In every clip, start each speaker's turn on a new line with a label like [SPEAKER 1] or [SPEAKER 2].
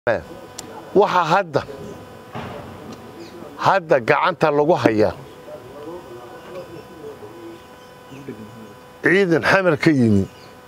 [SPEAKER 1] waxaa hadda hadda gacanta lagu hayaa ciidan xamar ka yimi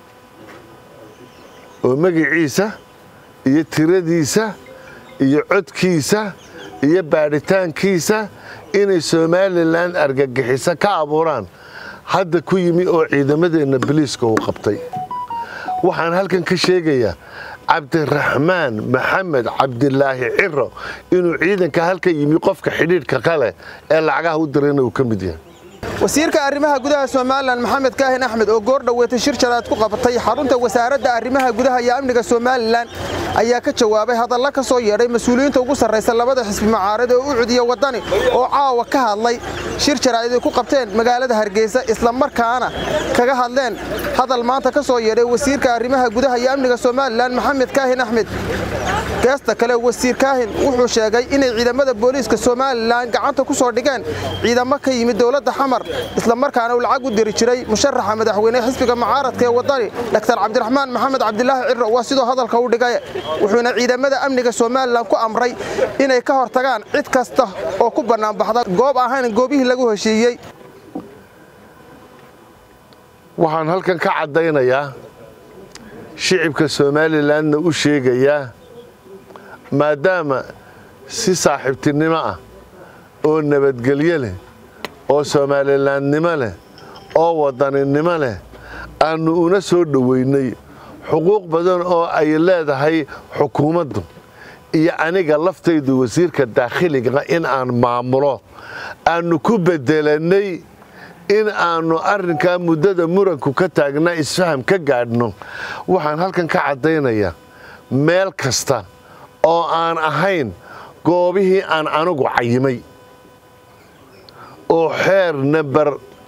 [SPEAKER 1] oo magiciisa iyo tiradiisa iyo codkiisa iyo baadhitaankiisa inay somalilan argagixiso ka abuuraan hadda ku yimi oo ciidamadeenna biliiska uu qabtay waxaan halkan ka sheegayaa cabdiraxmaan maxamed cabdilaahi ciro inuu ciidanka halka yimi qofka xidhiidhka kale ee lacagaha u dirayna uu ka mid yahay
[SPEAKER 2] wasiirka arrimaha gudaha somalilan maxamed kaahin axmed oo goor dhoweetay shir jaraad ku qabatay xarunta wasaaradda arrimaha gudaha iyo amniga somalilan ayaa ka jawaabay hadalla ka soo yeedhay mas-uuliyiinta ugu sarraysa labada xisbi mucaarad ee u cudiya waddani oo caawa ka hadlay shir jaraa'id ay ku qabteen magaalada hargeysa islamarkaana kaga hadleen hadal maanta ka soo yeedhay wasiirka arrimaha gudaha iyo amniga somalilan maxamed kaahin axmed geesta kale wasiir kaahin wuxuu sheegay inay ciidamada booliiska somalilan gacanta ku soo dhigeen ciidamo ka yimid dowladda xamar islamarkaana uu lacag u diri jiray musharaxa madaxweyne xisbiga mucaaradka ee waddani daktar cabdiraxmaan maxamed cabdilaahi ciro waa sidoo hadalka u dhigay wuxuuna ciidamada amniga somalilan ku amray inay ka hortagaan cid kasta oo ku bannaanbaxda goob ahaan goobihii lagu heshiiyey
[SPEAKER 1] waxaan halkan ka caddaynayaa shicibka somalilanna u sheegayaa maadaama si saaxiibtinimo ah oo nabadgelyo leh oo somalilandnimo leh oo waddaninimo leh aannu una soo dhoweynay xuquuq badan oo ay leedahay xukuumaddu iyo aniga laftaydu wasiirka daakhiliga in aan maamulo aannu ku beddelannay in aannu arrinkaa muddada muranku ka taagna isfaham ka gaadhno waxaan halkan ka caddaynayaa meel kasta oo aan ahayn goobihii aan anigu cayimay oo xeer namber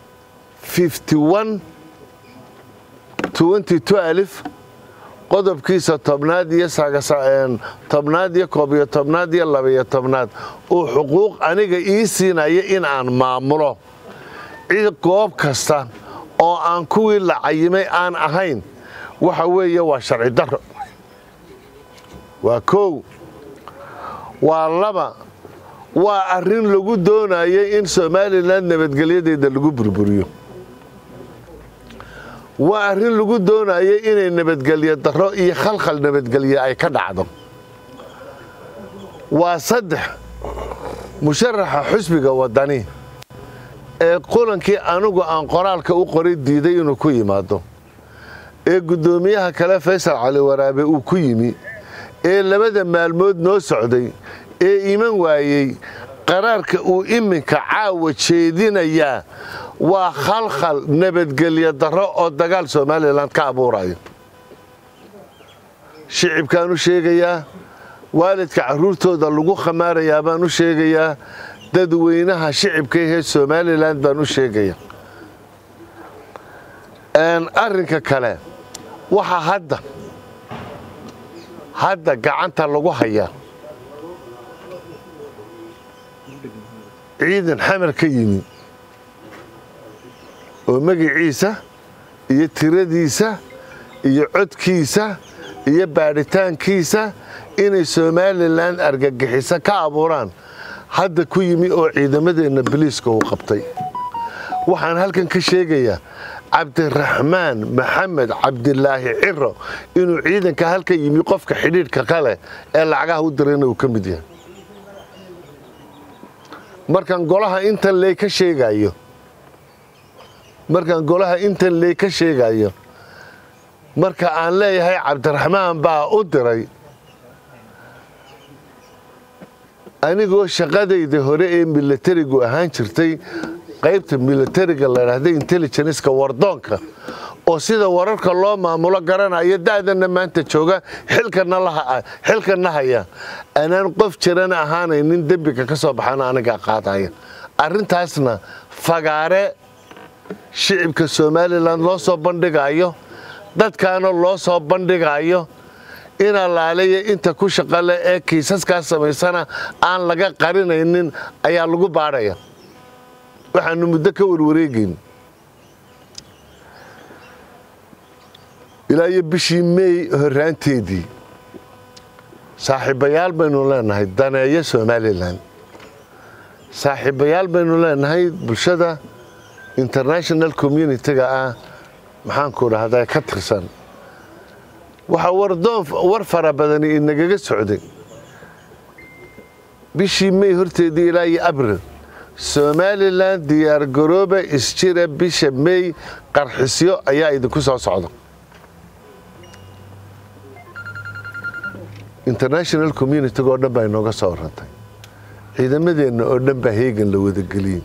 [SPEAKER 1] qodobkiisa tobnaad iyo tobnaad iyo koob iyo tobnaad iyo labaiyo tobnaad uu xuquuq aniga ii siinaya in aan maamulo cid goob kasta oo aan kuwii la cayimay aan ahayn waxa weeye waa sharci darro waa kow waa laba waa arrin lagu doonayay in somalilan nabadgelyadeeda lagu burburiyo waa arrin lagu doonayay inay nabadgelyo darro iyo khalkhal nabadgelye ay ka dhacdo waa saddex musharaxa xusbiga waddani ee qulankii anigu aan qoraalka u qoray diiday inuu ku yimaado ee guddoomiyaha kale faysal cali waraabe uu ku yimi ee labada maalmood noo socday ee iman waayey qaraarka uu iminka caawa jeedinayaa waa khalkhal nabadgelyo darro oo dagaal somalilan ka abuurayo shicibkaan u sheegayaa waalidka carruurtooda lagu khamaarayaa baan u sheegayaa dadweynaha shicibka ahee somalilan baan u sheegaya arrinka kale waxaa hadda hadda gacanta lagu hayaa ciidan xamar ka yimi oo magiciisa iyo tiradiisa iyo codkiisa iyo baadhitaankiisa inay somalilan argagixiso ka abuuraan hadda ku yimi oo ciidamadeenna biliiska uu qabtay waxaan halkan ka sheegayaa cabdiraxmaan maxamed cabdilaahi ciro inuu ciidanka halka yimi qofka xidhiidhka kale ee lacagaha u dirayna uu ka mid yahay markaan golaha intan lee ka sheegayo markaan golaha intan lee ka sheegayo marka aan leeyahay cabdiraxmaan baa u diray anigoo shaqadayda hore ee milatarigu ahaan jirtay qaybta milatariga ladhaahda intelligenska wardoonka oo sida wararka loo maamulo garanaya da'dana maanta jooga xilkana haya anaan qof jirana ahaanaynin dembiga ka soo baxana anigaa qaadaya arrintaasna fagaare shicibka somalilan loo soo bandhigayo dadkaana loo soo bandhigayo in allaaleya inta ku shaqale ee kiisaskaa samaysana aan laga qarinaynin ayaa lagu baadhaya waxaanu muddo ka warwareegayn ilaa iyo bishii meey horaanteedii saaxiibayaal baynu leenahay daneeyo somalilan saaxiibayaal baynu leenahay bulshada international communitiga ah maxaanku dhahdaa ka tirsan waxaa wardoon war fara badani inagaga socday bishii may horteedii ilaa iyo abril somalilan diyaargarooba isjira bisha may qarxisyo ayaa idinku soo socda international communitiga oo dhan baa inooga soo warantay ciidamadeenna oo dhan baa heegan la wadageliyey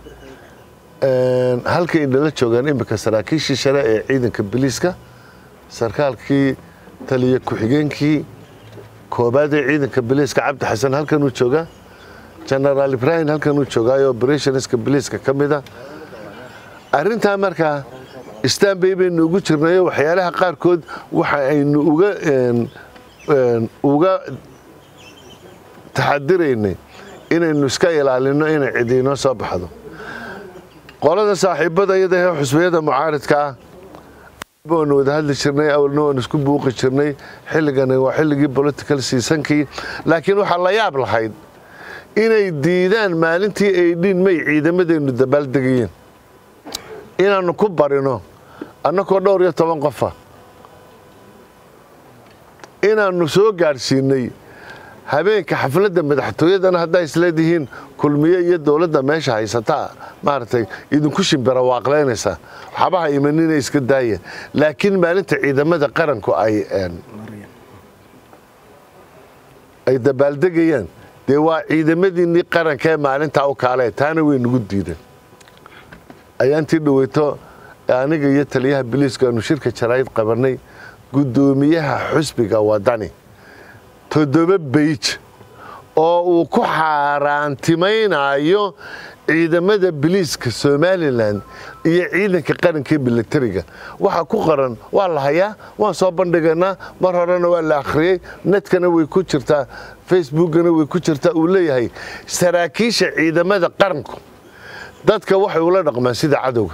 [SPEAKER 1] halkay inala joogaan iminka saraakiishii share ee ciidanka biliiska sarkaalkii taliya ku-xigeenkii koobaad ee ciidanka biliiska cabdi xasan halkanuu joogaa genaraal ibrahim halkanuu joogaayo operationska biliiska ka mida arrintaa markaa istanbay baynu ugu jirnayo waxyaalaha qaarkood waxa aynu uga uga taxadiraynay inaynu iska ilaalinno inay cidi inoo soo baxdo qolada saaxiibada iyada ee xusbiyada mucaaridka ah waanu wada hadli jirnay awalna waanu isku buuqi jirnay xilligani waa xilligii political seasonkii laakiin waxaa la yaab lahayd inay diidaan maalintii ay dhiin may ciidamadeennu dabaaldegayeen inaannu ku barino annakoo dhowr iyo toban qofa inaannu soo gaadhsiinay habeenka xafladda madaxtooyadana haddaa isleedihiin kulmiye iyo dowladda meesha haysataa maaragtay idinku shimbira waaqleynaysaa waxbaha imanina iska daaya laakiin maalinta ciidamada qaranku ay ay dabaaldegayaan dee waa ciidamadiinnii qaranka ee maalintaa u kaalee taana way nagu diideen ayaantii dhaweyto aniga iyo taliyaha biliiska aanu shirka jaraa'id qabannay guddoomiyaha xusbiga wadani toddoba beyj oo uu ku xaaraantimaynayo ciidamada biliiska somalilan iyo ciidanka qaranka milatariga waxaa ku qoran waa la hayaa waan soo bandhigaynaa mar horena waa la akhriyey netkana way ku jirtaa facebookana way ku jirtaa uu leeyahay saraakiisha ciidamada qaranku dadka waxay ula dhaqmaan sida cadowga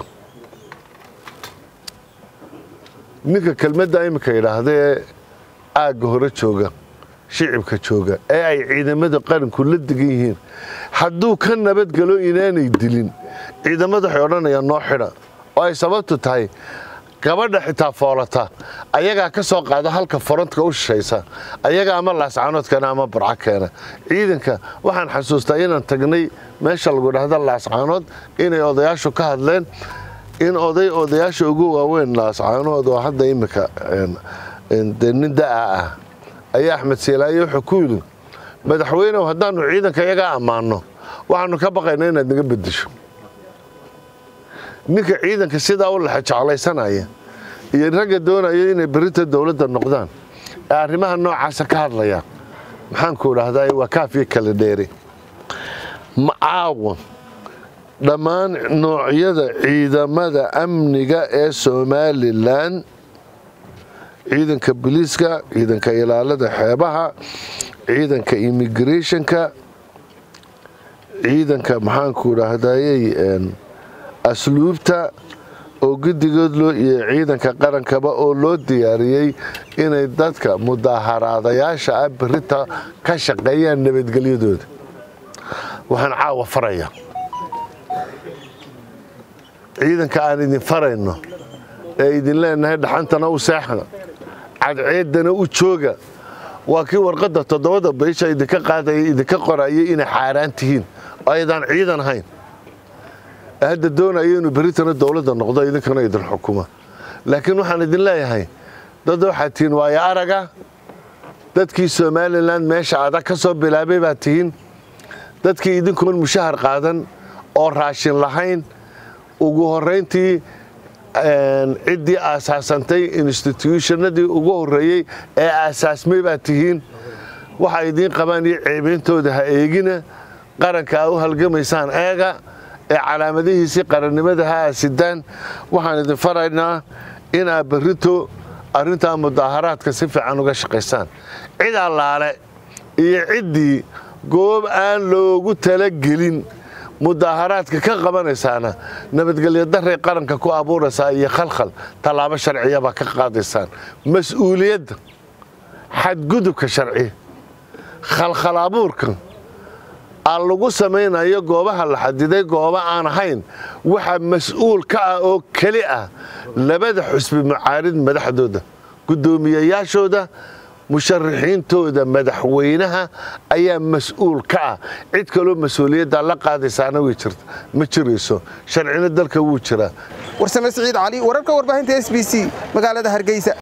[SPEAKER 1] ninka kelmadda iminka yidhaahdee aagga hore jooga shicibka jooga ee ay ciidamada qaranku la degan yihiin hadduu ka nabadgelo inaanay dilin ciidamada waxay odhanayaan noo xidha oo ay sababtu tahay gabadha xitaa foolata ayagaa ka soo qaada halka forontka u shishaysa ayaga ama laascaanoodkeena ama burco keena ciidanka waxaan xasuustaa inaan tagnay meesha lagu dhahda laascaanood inay odayaashu ka hadleen in oday odayaasha ugu waaweyn laascaanood oo hadda iminka dee nin da'a ah ayaa axmed siilaaye wuxuu ku yidhi madaxweynew haddaannu ciidanka iyagaa ammaanno waxaannu ka baqaynaa inaad naga beddesho ninka ciidanka sidaa u laxa jeclaysanaya iyo ragga doonaya inay berrinta dowladda noqdaan ee arrimaha noocaasa ka hadlaya maxaanku idhaahdaa waa kaafiyo kala dheere macaawa dhammaan noocyada ciidamada amniga ee somalilan ciidanka biliiska ciidanka ilaalada xeebaha ciidanka immigrationka ciidanka maxaanku idhaahdayey asluubta oo guddigood loo iyo ciidanka qarankaba oo loo diyaariyey inay dadka mudaaharaadayaasha ah berita ka shaqeeyaan nabadgelyadooda waxaan caawa faraya ciidanka aan idin farayno ee idin leenahay dhaxantana u seexna cadceeddana u jooga waa kii warqadda toddobada baysha idinka qaadaya idinka qorayay inay xaaraan tihiin oo aydaan ciidan ahayn hadda doonaya inuu beritana dowladda noqdo idinkana idin xukuma laakiin waxaan idin leeyahay dad waxaad tihiin waayo araga dadkii somalilan meesha adag ka soo bilaabay baad tihiin dadkii idinkoon mushahar qaadan oo raashin lahayn ugu horrayntii ciddii aasaasantay instituushonadii ugu horreeyey ee aasaasmay baad tihiin waxa idiin qabaan iyo ceebeyntooda ha eegina qaranka aa u halgamaysaan eega ee calaamadihiisii qarannimada ha aasidaan waxaan idin faraynaa inaad berrito arrintaa mudaaharaadka si fiican uga shaqaysaan cid allaale iyo ciddii goob aan loogu talagelin mudaaharaadka ka qabanaysaana nabadgelyo daray qaranka ku abuuraysaa iyo khalkhal tallaabo sharciyabaa ka qaadaysaan mas-uuliyadda xadgudubka sharci khalkhal abuurkan aa lagu samaynayo goobaha la xadiday goobo aan ahayn waxaa mas-uul ka ah oo keli ah labada xusbi mucaarid madaxdooda guddoomiyayaashooda musharaxiintooda madaxweynaha ayaa mas-uul ka ah cid kaloo mas-uuliyadda la qaadaysaana way jirta ma jirayso sharcina dalka wuu jiraa
[SPEAKER 2] warsame siciid cali wararka warbaahinta s b c magaalada hargeysa